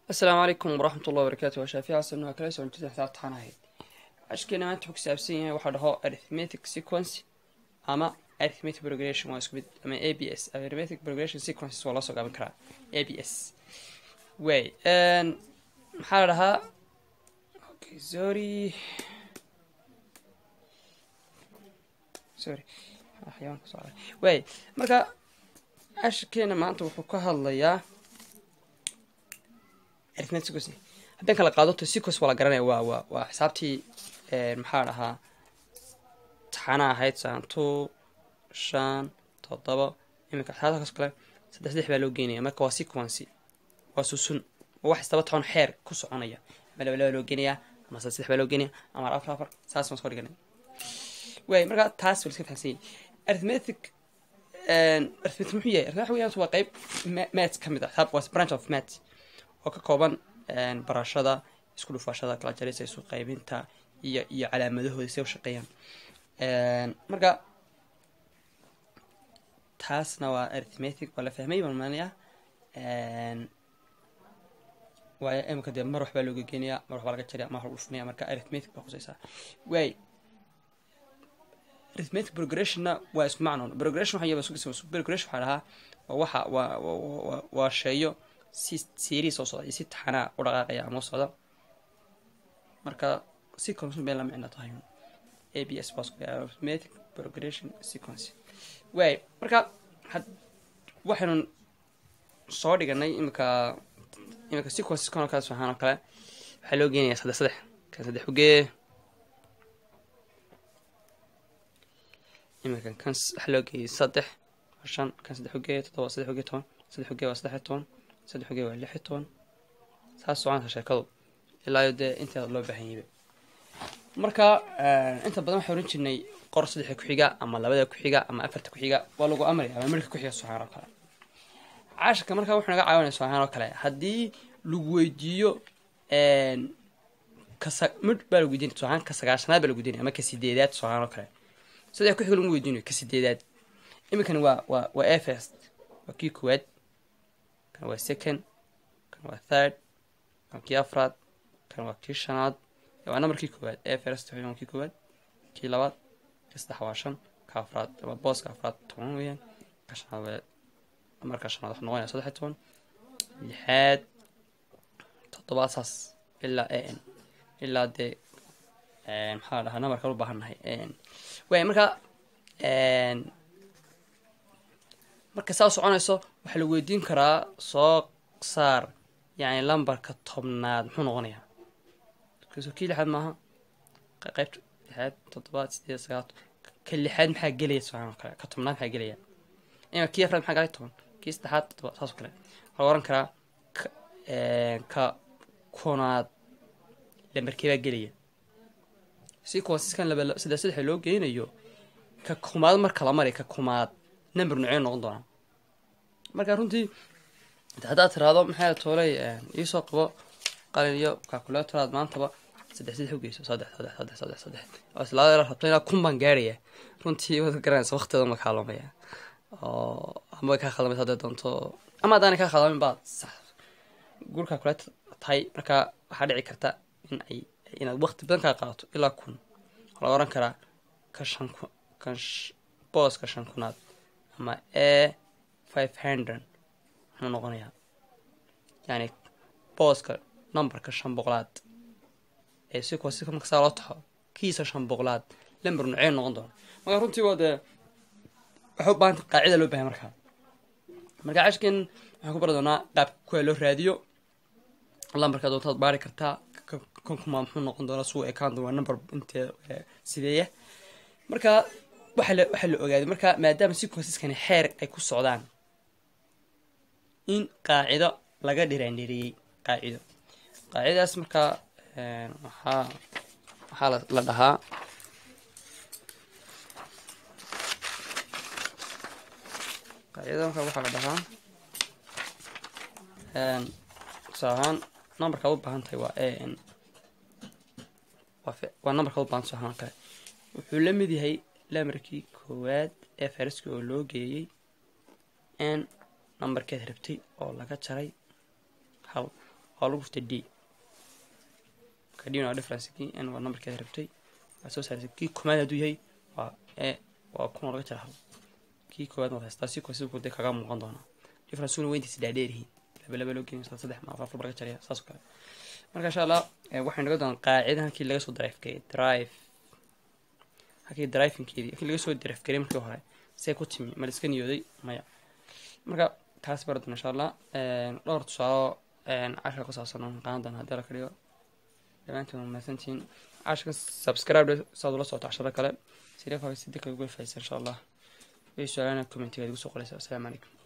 asalaamu calaykum waraxmat ullahi wabarakaatu waa shaafici xasan waa kala soo jeeda xisaabta waxaan ahayd cashkeena maanta wuxuu ku saabsan yahay waxaa dhaho arithmetic sequence ama arithmetic progression waa isku mid ama a b s arithmetic progression sequences waa loo soo gaaban karaa a b s way maxaa la dhahaa okay sorry sorry xayawaanka soo caray way marka cashkeena maanta wuxuu ka hadlayaa arithmetic sequence haddaan kala qaado to sequence waa la garanaya waa waa waa xisaabtii maxaa dhahaa taxana ahayd saan two shan toddoba iminka xisaabtaas kale saddex saddex baa loo geynaya marka waa sequence waa susun waa wax istaba toban xeer ku soconaya ama laba laba loo geenayaa ama saddex saddex baa loo geenaya ama afar afar saas waan soo dhiganay waay marka taas waa iska fahamsan yahay arithmetic arithmetic muxuu yahay arithmetic waxa weeyaan waa qayb maths ka mid ah xisaab waa branch of maths oo ka kooban barashada isku dhufaashada kala jarisa isu qaybinta iyo iyo calaamadahooda si u shaqeeyaan marka taasna waa arithmetic waa la fahmay baan maanaya waayo imika dee mar waxbaa looga geenayaa mar waxbaa laga jaraya mar wax lagu dhufanaya marka arithmetic baa khusaysaa waay arithmetic progressionna waa isku macnoon progression waxa yaba progression waxaa dhahaa waa waxa waa waa waa sheeyo si series oo socda iyo si taxanaa u dhaqaaqaya ama u socda marka sequence bay la micno tahay a b s baa arithmetic progression sequence waay marka had waxaynu soo dhiganay imika imika sequences kan oo kale saxaan oo kale waxaa loo geenayaa saddex saddex kan saddex ugee imikan kan waxaa loo geeyay saddex shan kan saddex ugee toddoba saddex ugee toban saddex ugee waa saddex iyo toban saddex ugee waa lix iyo toban saas soconaysa sheekadu ilaa iyo dee inteeda loo baahan yaba marka inta badan waxaa oran jirnay qor saddexa ku-xiga ama labada ku-xiga ama afarta ku-xiga waa lagu amraya ama midhka ku-xiga soxaan oo kale cashirka markaa wuxuu naga caawinaya soxaan oo kale haddii lagu weydiiyo kasa midh baa lagu weydiinaya soxaan ka sagaashanaad baa lagu weydiinaya ama ka sideedaad soxaan oo kale saddex ku-xiga lagu weydiinayo ka sideedaad iminkani waa waa waa a first waa kii koowaad kan waa second kan waa third kan kii afraad kan waa kii shanaad waa nambarkii koowaad ee first waa kii koowaad kii labaad kii saddex waa shan ka afraad ama booska afraad toban weeyaan ka shanaad waa marka shanaad waxaa noqonaya saddex iyo toban lixaad toddobaad saas ilaa a n ilaa dee maxaa la dhahaa nambarkan u baahan nahay a n waay marka marka saa soconayso waxaa la weydiin karaa soo saar yani lambarka tobnaad muxuu noqonayaa so kii lixaad maaha qaybta lixaad toddobaad sideed sagaal ka lixaad maxaa gelaya subxaan oo kale ka tobnaad maxaa gelaya ima kii afraad maxaa galay toban kii saddexaad toddobaad saas oo kale waxaa la oran karaa ka kunaad lambarkeebaa gelaya si kuwaasiskan laba saddex saddexa loo geynayo ka kumaad marka la mari ka kumaad number nucee noqon doonaa marka runtii haddaad tiraahdo maxaa toolay iisoo qabo qalin iyo calculatoraad maantaba saddex saddex ugeyso saddex saddex saddex saddex saddex oo islaada rabto ilaa kun baan gaaraya runtii waad garanaysa waqtigeeda ma kaalomaya oo ama way kaa khaldamay hadday doonto ama haddaanay kaa khaldamayn baad sax guur calculator tahay marka waxaa dhici karta in ay inaad waqti badan kaa qaadato ilaa kun waxaa laga oran karaa ka shan kun kan booska shan kunaad ama a five hundred muxuu noqonayaa yani booska numberka shan boqolaad ee si kuwa si marka saa loo taxo kiisa shan boqolaad lamber nucee noqon doona marka runtii waa dee waxay u baahanta qaacida loo bahay markaa marka cashkan waxaan ku bari doonaa qaabka kuwa loo raadiyo lambarka doontaad baari kartaa konkuma muxuu noqon doonaa suu ekaan doona number intee sideeya marka waxaa la waxaa la ogaaday marka maadaama sequenceeskani xeer ay ku socdaan in qaacido laga dhiraandhiriyey qaacido qaacidadaas markaa waxaa waxaa la dhahaa qaacidada markaa waxaa la dhahaa tusaale ahaan numberka ad u baahan tahay waa a n waa numberka ad u bahan tusaale ahaan kale wuxuu la mid yahay lamarkii koowaad ee fariska oo loo geeyey n numberkeed rabtay oo laga jaray hal oo lagu dhuftay d marka d waa difference kii n waa numberkeeda rabtay waa soo saartay kii koomaad hadduu yahay waa e waa kun oo laga jara hal kii koowaad waad haystaa si koo siduu dee kaga muuqan doonaa differenceguna weyntiisa dhaadheeryihiin laba laba loo geenay saddex ma afar afar laga jaraya saas oo kale marka insha allah waxay naga doonaa qaacida halkii laga soo drive gareey drive halkii drivingkeedii halkii laga soo drive gareey markii hore see ku timi ma la iska niyooday maya marka taas bari doona insha allah dhowr tusaalo cashar ku saabsan oon qaadan doona haddii la ka dhigo dhammaantiin waa mahadsantihiin casharka subscribe saad ula socoto casharo kale sidee si dika uga faa'iidaysa insha allah way su-aalana commentiga igu soo qoraysa assalaamu calaykum